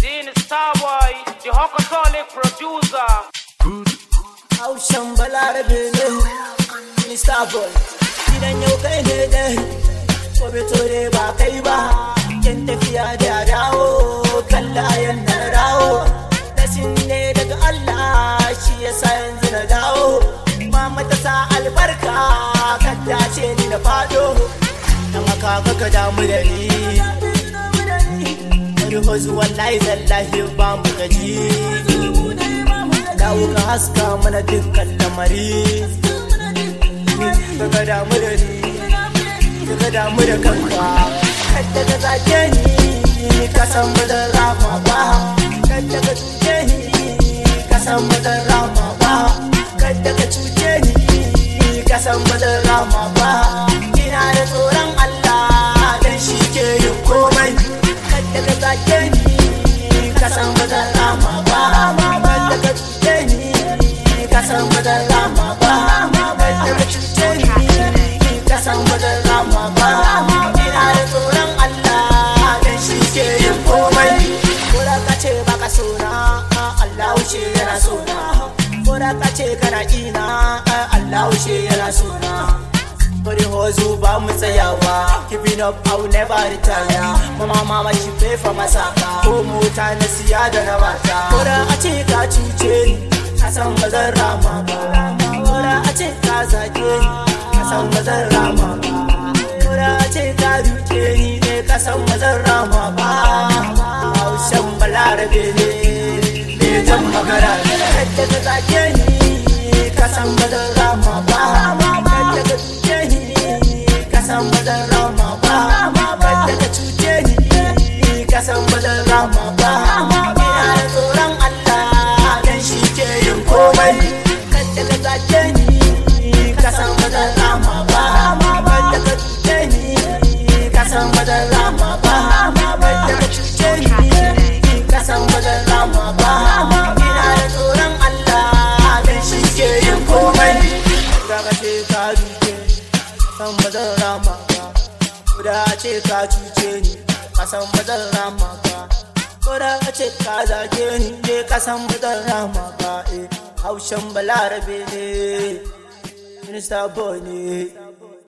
Dean Starboy, the Hokatolic producer. Haushen balarabe ne, Mr. Boy. Gidan yau kai ne dai, gobe to dai ba kai ba. Yan tafiya da dawo, kalla yanda na dawo. Dasin ne daga Allah, shi yasa yanzu na dawo. Mama ta sa albarka, kadda ce ni na fado. Dan haka kaka damu da ni. Wani hozu wallahi zallahi ba mu gaji. dawo ka haska mana dukkan lamari daga damu da ni daga damu da kanka kadda ka zage ni ka san ba zan rama ba kadda ka cuce ni ka san ba zan rama ba kadda ka cuce ni ka san ba zan rama ba ina da tsoron Allah dan shi ke yin komai kadda ka zage ni ka san ba zan rama ba kadda ka cuce ni ka san ba zan rama ba kadda ka cuce ni ka san ba zan rama ba ina da tsoron Allah dan shi ke yin komai ko da ka ce baka sona Allah wuce yana sona ko da ka ce kana ina Allah wuce yana sona Bari hozu ba mu tsayawa Keeping up I will never retire Mama mama she pay for masaka Ko mota na siya da na bata Kora a ce ka cuce ni Ka san ba zan rama ba Kora a ce ka zage ni Ka san ba zan rama ba Kora a ce ka duke ni ne Ka san ba zan rama ba Haushen balarabe ne Ne jan magana ne Kadda ka zage ni Ka san ba zan rama ba Kadda ka cuce ni Ka san ba zan rama ba Kadda ka cuce ni Ka san ba zan rama ba Ina da tsoron Allah Dan shi ke yin komai Kadda ka zage ni Ka san ba zan rama ba Kadda ka cuce ni Ka san ba zan rama ba Kadda ka cuce ni Ka san ba zan rama ba Ina da tsoron Allah Dan shi ke yin komai Daga ce ka duke san ba zan rama ba Koda a ce ka cuce ni ka san ba zan rama ba Koda a ce ka zage ni ne ka san ba zan rama ba eh Haushen balarabe ne Minister boy ne